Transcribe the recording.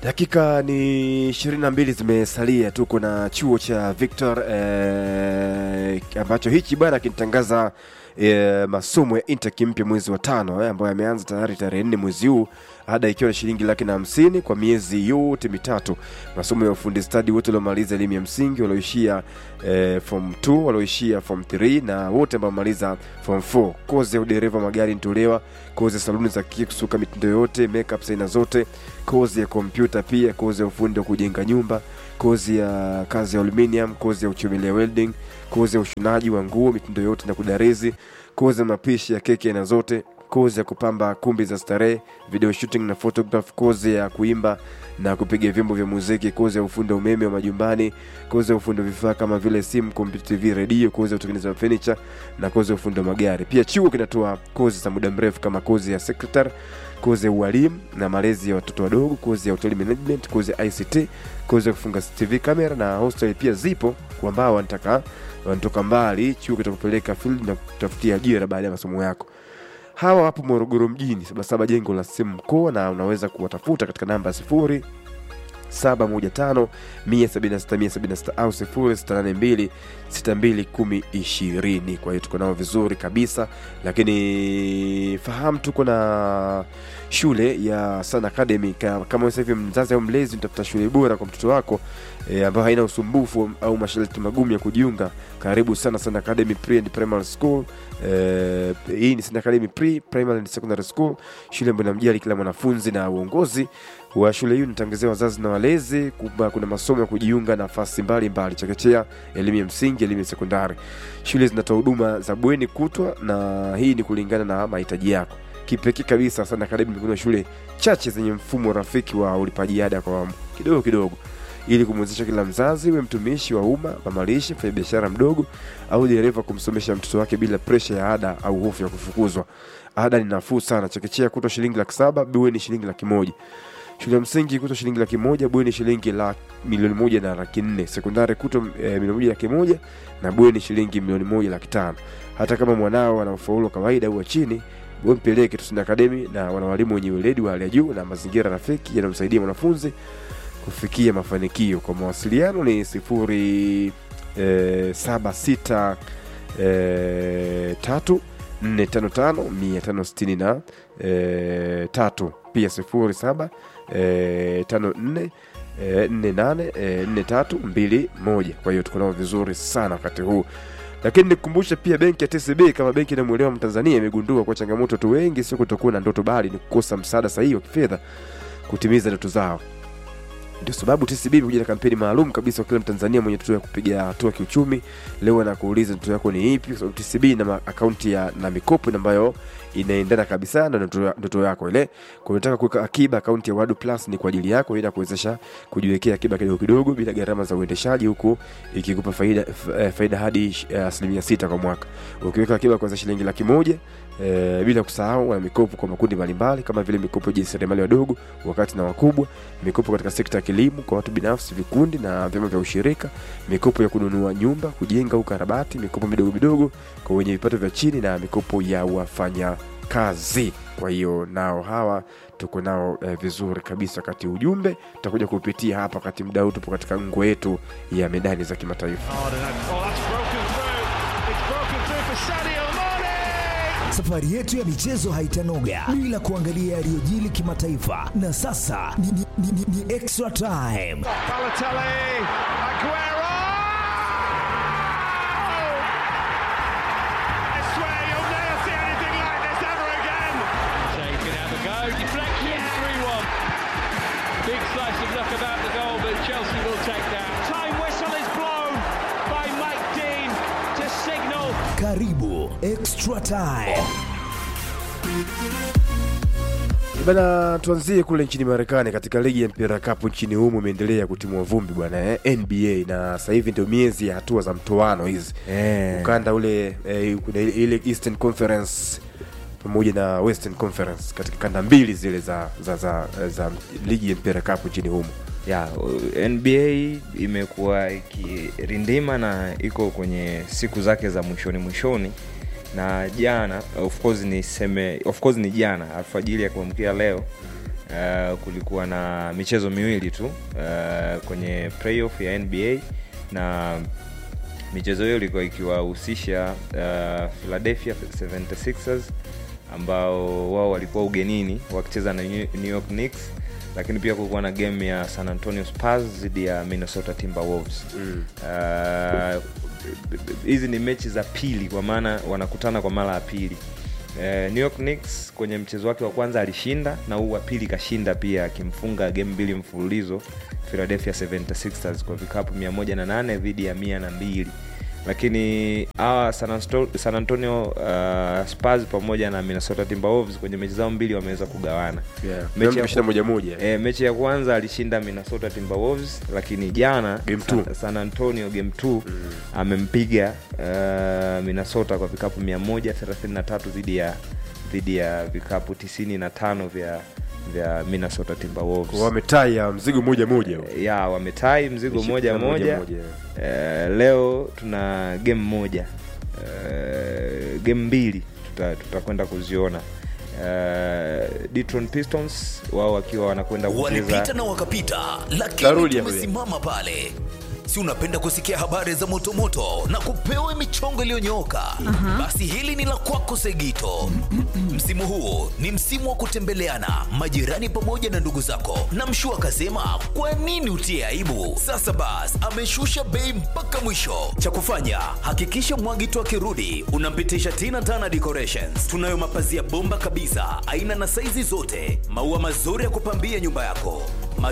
Dakika ni ishirini na mbili zimesalia, tuko na chuo cha Victor eh, ambacho hichi bwana kinatangaza eh, masomo ya intake mpya mwezi wa tano eh, ambayo yameanza tayari tarehe nne mwezi huu, ada ikiwa ni shilingi laki na hamsini kwa miezi yote mitatu. Masomo ya ufundi stadi, wote waliomaliza elimu ya msingi, walioishia eh, form 2, walioishia form 3 na wote ambao wamaliza form 4. Kozi ya udereva magari inatolewa, kozi ya saluni za kike, kusuka mitindo yote, makeup aina zote, kozi ya kompyuta pia, kozi ya ufundi wa kujenga nyumba, kozi ya kazi ya aluminium, kozi ya uchomelea welding, kozi ya ushonaji wa nguo mitindo yote na kudarizi, kozi ya mapishi ya keki aina zote, kozi ya kupamba kumbi za starehe, video shooting na photograph, kozi ya kuimba na kupiga vyombo vya muziki, kozi ya ufundi wa umeme wa majumbani, kozi ya ufundi wa vifaa kama vile simu, kompyuta, TV, redio, kozi ya utengenezaji wa furniture na kozi ya ufundi wa magari. Pia chuo kinatoa kozi za muda mrefu kama kozi ya secretary, kozi ya ualimu na malezi ya watoto wadogo, kozi ya hotel management, kozi ya ICT, kozi ya kufunga TV kamera na hostel pia zipo kwa ambao wanataka wanatoka mbali. Chuo kitakupeleka field na kutafutia ajira baada ya masomo yako. Hawa wapo Morogoro mjini, Sabasaba jengo la simu mkoa, na unaweza kuwatafuta katika namba sifuri 715 176 au 0682 621020. Kwa hiyo tuko nao vizuri kabisa, lakini fahamu tuko na shule ya Sun Academy. Ka- Kama sasa hivi mzazi au mlezi unatafuta shule bora kwa mtoto wako e, ambayo haina usumbufu au masharti magumu ya kujiunga, karibu sana Sun Academy Pre and Primary School. E, hii ni Sun Academy Pre Primary and Secondary School, shule ambayo inamjali kila mwanafunzi na uongozi wa shule hii unatangazia wazazi na walezi kwamba kuna masomo ya kujiunga nafasi mbalimbali, chekechea, elimu ya msingi, elimu ya sekondari. Shule zinatoa huduma za bweni kutwa, na hii ni kulingana na mahitaji yako. Kipekee kabisa Sun Academy kuna shule chache zenye mfumo rafiki wa ulipaji ada kwa awamu kidogo kidogo, ili kumwezesha kila mzazi, we mtumishi wa umma, mamalishe, mfanyabiashara mdogo au dereva, kumsomesha mtoto wake bila presha ya ada au hofu ya kufukuzwa. Ada ni nafuu sana, chekechea kutwa shilingi laki saba, bweni shilingi laki moja shule ya msingi kutwa shilingi laki moja bweni shilingi la milioni moja na laki nne sekondari kutwa e, milioni moja laki moja na bweni shilingi milioni moja laki tano hata kama mwanao ana ufaulu wa kawaida au wa chini we mpeleke Tusini Academy na wana walimu wenye weledi wa hali ya juu na mazingira rafiki yanayomsaidia mwanafunzi kufikia mafanikio kwa mawasiliano ni sifuri e, saba sita e, tatu nne tano tano mia tano sitini na e, tatu pia sifuri saba e, tano nne e, nne nane e, nne tatu mbili moja kwa hiyo tuko nao vizuri sana wakati huu lakini nikukumbushe pia benki ya TCB kama benki inamwelewa Mtanzania imegundua kwa changamoto tu wengi sio kutokuwa na ndoto bali ni kukosa msaada sahihi wa kifedha kutimiza ndoto zao ndio sababu TCB imekuja na kampeni maalum kabisa kwa kila Mtanzania mwenye ndoto ya kupiga hatua kiuchumi. Leo anakuuliza ndoto yako ni ipi, kwa sababu TCB ina ma- akaunti ya na mikopo ambayo inaendana kabisa na ndoto ya- ndoto yako ile. Kwa hiyo unataka kuweka akiba, akaunti ya Wadu Plus ni kwa ajili yako, inakuwezesha kujiwekea akiba kidogo kidogo bila gharama za uendeshaji, huku ikikupa faida f- eh, faida hadi eh, asilimia sita kwa mwaka. Ukiweka akiba kuanzia shilingi laki moja eh, bila kusahau wana mikopo kwa makundi mbalimbali kama vile mikopo ya jasiriamali wadogo, wakati na wakubwa mikopo katika sekta ya kilimo kwa watu binafsi, vikundi na vyama vya ushirika, mikopo ya kununua nyumba, kujenga au karabati, mikopo midogo midogo kwa wenye vipato vya chini na mikopo ya wafanya kazi. Kwa hiyo nao hawa tuko nao eh, vizuri kabisa. Wakati ujumbe tutakuja kupitia hapa wakati mdau tupo katika ngo yetu ya medani za kimataifa. hard and that, oh, that's broken through. It's broken through for Sadio Mane. Safari yetu ya michezo haitanoga bila kuangalia yaliyojili kimataifa, na sasa ni, ni, ni, ni, ni extra time. Balotelli, Aguero. I swear you'll never see anything like this ever again. Shea can have a go. Deflection, 3 1. Big slice of luck about the goal, but Chelsea will take that. Time whistle is blown by Mike Dean to signal Karibu extra time. Bana, tuanzie kule nchini Marekani katika ligi ya mpira kapu nchini humo imeendelea kutimua vumbi bwana eh, NBA na sasa hivi ndio miezi ya hatua za mtoano hizi Eh. ukanda ule eh, kuna ile, ile Eastern Conference pamoja na Western Conference katika kanda mbili zile za za, za, za ligi ya mpira kapu nchini humo. ya uh, nba imekuwa ikirindima na iko kwenye siku zake za mwishoni mwishoni na jana of course ni seme of course ni jana alfajiri ya kuamkia leo uh, kulikuwa na michezo miwili tu uh, kwenye playoff ya nba na michezo hiyo ilikuwa ikiwahusisha uh, philadelphia 76ers ambao wao walikuwa ugenini wakicheza na New New York Knicks lakini pia kulikuwa na game ya San Antonio Spurs dhidi ya Minnesota Timberwolves mm. uh, hizi ni mechi za pili kwa maana wanakutana kwa mara ya pili Eh, New York Knicks kwenye mchezo wake wa kwanza alishinda na huu wa pili kashinda pia akimfunga game mbili mfululizo Philadelphia 76ers kwa vikapu 108 dhidi ya 102 lakini hawa San, Ansto- San Antonio uh, Spurs pamoja na Minnesota Timberwolves kwenye mechi zao mbili wameweza kugawana Yeah. Mechi ya Kushinda moja moja. E, mechi ya kwanza alishinda Minnesota Timberwolves lakini jana Game San, two. San Antonio game 2 amempiga uh, Minnesota kwa vikapu 133 dhidi ya dhidi ya vikapu 95 vya vya Minnesota Timberwolves. wametaya mzigo moja moja ya wametai mzigo Mechi moja moja moja, moja. Eh, leo tuna game moja Eh, game mbili tuta- tutakwenda kuziona Eh, Detroit Pistons wao wakiwa wanakwenda walipita kucheza na wakapita lakini Tarudi hapo tumesimama pale si unapenda kusikia habari za motomoto na kupewa michongo iliyonyooka basi hili ni la kwako segito msimu huu ni msimu wa kutembeleana majirani pamoja na ndugu zako na mshu akasema kwa nini utie aibu sasa bas ameshusha bei mpaka mwisho cha kufanya hakikisha mwagito akirudi unampitisha tina tana decorations tunayo mapazia bomba kabisa aina na saizi zote maua mazuri ya kupambia nyumba yako